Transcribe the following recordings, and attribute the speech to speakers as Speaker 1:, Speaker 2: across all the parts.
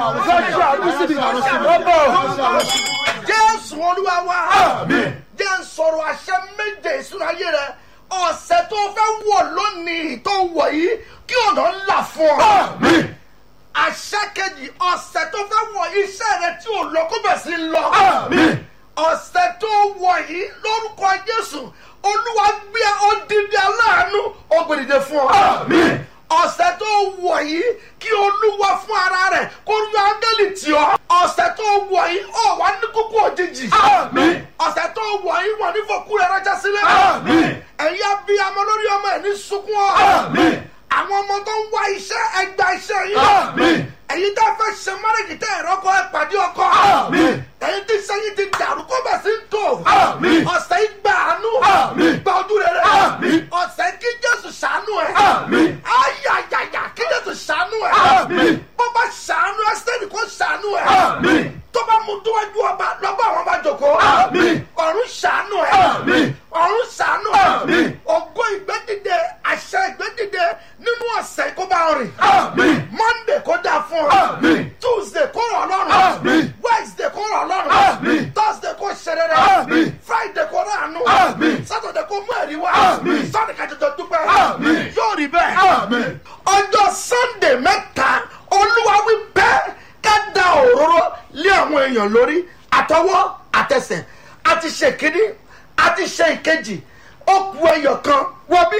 Speaker 1: jésù olúwa wa jẹ́ ń sọ̀rọ̀ àṣẹ méje ìṣúná ayé rẹ ọ̀sẹ̀ tó fẹ́ wọ̀ lónìí tó wọ̀ yìí kí ọ̀nà ńlá fún ọ. àṣẹ kejì ọ̀sẹ̀ tó fẹ́ wọ̀ iṣẹ́ rẹ tí ò lọ kó bẹ̀ sí lọ. ọ̀sẹ̀ tó wọ̀ yìí lórúkọ jésù olúwa gbé odidi aláàánú ògbèdìde fún ọ. ọ̀sẹ̀ tó wọ̀ yìí kí olúwa fún ara rẹ̀ kó yọ áńgẹ́lì tì ọ́. ọ̀sẹ̀ tó wọ̀ yìí ọ̀ wá ní kúkú òjijì. ọ̀sẹ̀ tó wọ̀ yìí wọ̀ ní fòkú rẹ̀ rẹ́jà sílẹ̀. ẹ̀yin abiyamọ lórí ọmọ ẹ̀ ní sunkún ọ́. àwọn ọmọ tó ń wá iṣẹ́ ẹgbà iṣẹ́ yìí. ẹ̀yin tẹ́ fẹ́ ṣe márèjì tẹ́ ẹ̀rọ kọ ẹ pàdé ọkọ. ẹ̀yin tí sẹ́yìn ti dàrú kó bẹ̀ sí ń tò. ọ̀sẹ̀ yìí gbà àánú. gba ojú rere. ọ̀sẹ̀ kí jésù ṣàánú ẹ̀. ayayaya kí jésù ṣàánú ẹ̀. bó bá ṣàánú ẹ̀ sẹ́ni kó ṣàánú ẹ̀. tó bá mú dúwájú ọba lọ́gbà àwọn ọba jòkó. ọ̀run ṣàánú ẹ̀. ọ̀run ṣàánú ẹ̀. ògo ìgbẹ́dìde àṣẹ ìgbẹ́dìde nínú ọ̀sẹ̀ kó bá rìn. monday kó dáa fún ọ. tuesday kó rọ̀ lọ́rùn. wednesday kó rọ̀ lọ́rùn. thursday kó ṣe rere. friday kó rọ̀ àánú. saturday kó mú ẹ̀rí wá. sunday ká jọjọ dúpẹ́. yóò rí bẹ́ẹ̀. ọjọ́ sunday mẹ́ta olúwa wí bẹ́ẹ̀ ká da òróró lé àwọn èèyàn lórí àtọwọ́ àtẹsẹ̀ àti ṣe kínní àti ṣe ìkejì ó ku ẹyọ kan wọ bí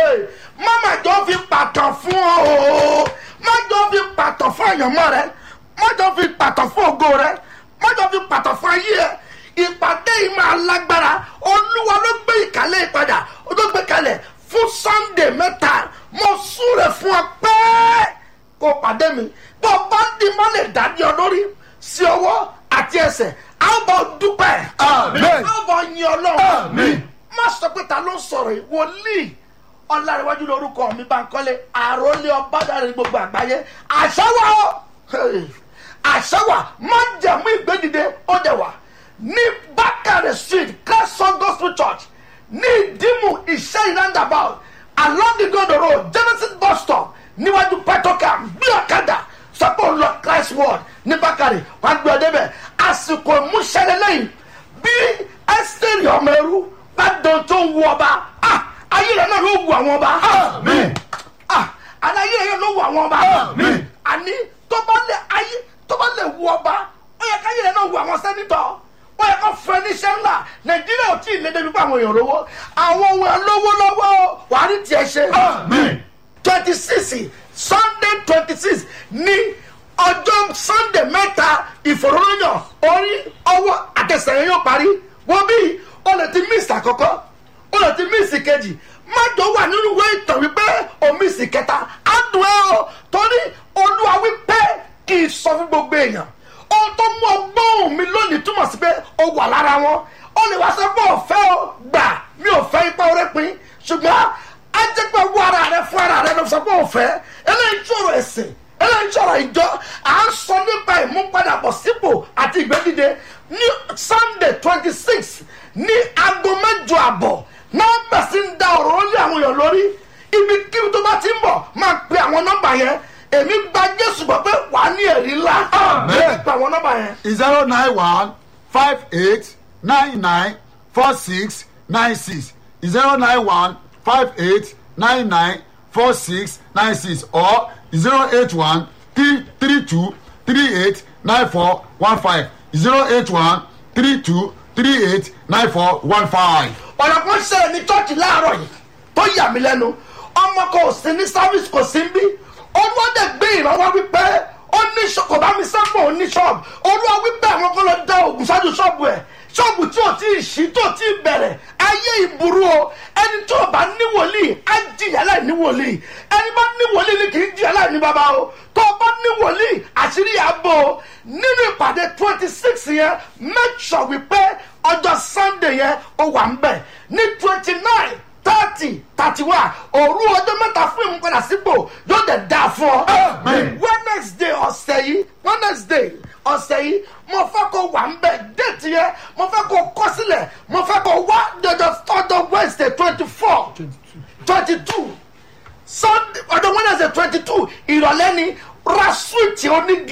Speaker 1: mama jọ fi pàtàn fún ọ o má jọ fi pàtàn fún àyànmọ́ rẹ má jọ fi pàtàn fún ògo rẹ má jọ fi pàtàn fún ayé ẹ ìpàdé yìí máa lágbára olúwa ló gbé ìkàlẹ̀ ìpadà ó tó gbé kalẹ̀ fún sunday mẹ́ta mo súre fún ọ pẹ́ẹ́ kó pàdé mi bó o bá di má lè dání ọ lórí sí ọwọ́ àti ẹsẹ̀ a ó bọ̀ dúpẹ́
Speaker 2: Amen.
Speaker 1: a ó bọ̀ yin ọlọ́run
Speaker 2: Amen.
Speaker 1: má sọ pé ta ló ń sọ̀rọ̀ yìí wòlíì ọ̀làríwájú lórúkọ mi bá ń kọ́lé àròlé ọ̀bádàrẹ́ ní gbogbo àgbáyé àṣàwà ó Hey. àṣàwà má jẹ̀mú ìgbédìde ó dẹ̀ wà ní bákàrẹ̀ street kẹsàn gospel church ní ìdímù iṣẹ́ ìrandàbà along the gondo road genesis bus stop níwájú petrocam bí ọ̀kadà sọ́pọ̀ ń lọ christ word ní bákàrẹ̀ wàá gbé ọ débẹ̀ àsìkò ìmúṣẹ́lẹ̀ lẹ́yìn bí ẹ́sítẹ́rì ọmọ ẹrú bá dán tó ń wú ọba ah, ayé rẹ̀ náà ló wù àwọn ọba
Speaker 2: Amen.
Speaker 1: ah, àní ayé rẹ̀ ló wù àwọn ọba
Speaker 2: Amen.
Speaker 1: àní tó bá lè ayé tó bá lè wù ọba ó yẹ káyé rẹ̀ náà wù àwọn sẹ́nitọ̀ ó yẹ kó fún ẹ níṣẹ́ ńlá nàìjíríà ò tí ì lé débi pé àwọn èèyàn lówó àwọn ohun ẹ̀ lówó lọ́wọ́ wàá rí tiẹ̀ ṣe
Speaker 2: Amen.
Speaker 1: twenty six sunday twenty six ní ọjọ́ sunday mẹ́ta ìfòròyìn orí ọwọ́ àtẹsẹ̀yìn yóò parí wọ́n bí o lè ti miss àkọ́kọ́ o lè ti miss kejì má jọ wà nínú ìwé ìtàn wípé o miss kẹta á dùn ẹ́ o torí olúwa wípé kì í sọ fún gbogbo èèyàn ohun tó mú ọgbọ́n mi lónìí túmọ̀ sí pé o wà lára wọn o lè wá sọ pé òfẹ́ o gbà mi ò fẹ́ ipa orí pin ṣùgbọ́n á jẹ́ pé wọ ara rẹ fún ara rẹ ló sọ pé òfẹ́ eléyìí ṣòro ẹ̀sìn eléyìí ṣòro ìjọ à ń sọ nípa ìmúpadàbọ̀ sípò àti ìgbẹ́dìde ní sunday twenty six ní aago mẹ́jọ àbọ̀ nọ́mbà sí ń da ọ̀rọ̀ lé àwọn èèyàn lórí ibi kí tó bá ti ń bọ̀ máa pe àwọn nọ́mbà yẹn èmi gba jésù gbọ́ pé wàá ní ẹ̀rí ńlá
Speaker 2: Amen.
Speaker 1: pe àwọn nọ́mbà yẹn.
Speaker 2: zero nine one five eight nine nine four six nine six zero nine one five eight nine nine four six nine six or zero eight one three three two three eight nine four one five zero eight one three two three eight nine four one five.
Speaker 1: ọ̀nà kan ṣẹlẹ̀ ní chọ́ọ̀chì láàárọ̀ yìí tó yà mí lẹ́nu ọmọ kan ò sí ní service kò sí ń bí olùwádẹ gbé ìrànwọ́ wípé ó ní ṣọ- kò bá mi sẹ́pọ̀ ó ní ṣọ́ọ̀bù olúwa wípé àwọn kan lọ da oògùn ṣáájú ṣọ́ọ̀bù ẹ̀ ṣọ́ọ̀bù tí ò tí ì ṣí tó tí ì bẹ̀rẹ̀ ayé ìburú o ẹni tí ò bá ní wòlíì á jìyà láì ní wòlíì ẹni bá ní wòlíì ni kì í jìyà láì ní bàbá o tó o bá ní wòlíì àṣírí àbò o nínú ìpàdé twenty six yẹn make sure wípé ọjọ́ sunday yẹn ó wà ń bẹ̀ ní twenty nine thirty thirty one òru ọjọ́ mẹ́ta fún ìmúpadà sípò yóò dẹ̀ dáa fún ọ.
Speaker 2: Amen.
Speaker 1: wednesday ọ̀sẹ̀ yìí wednesday ọ̀sẹ̀ yìí mo fẹ́ kó wà ń bẹ̀ déètì yẹn mo fẹ́ kó kọ́ sílẹ̀ mo fẹ́ kó wá dọ̀dọ̀ ọjọ́ wednesday twenty four twenty two sunday ọjọ́ wednesday twenty two ìrọ̀lẹ́ ni ra swíìtì onígi.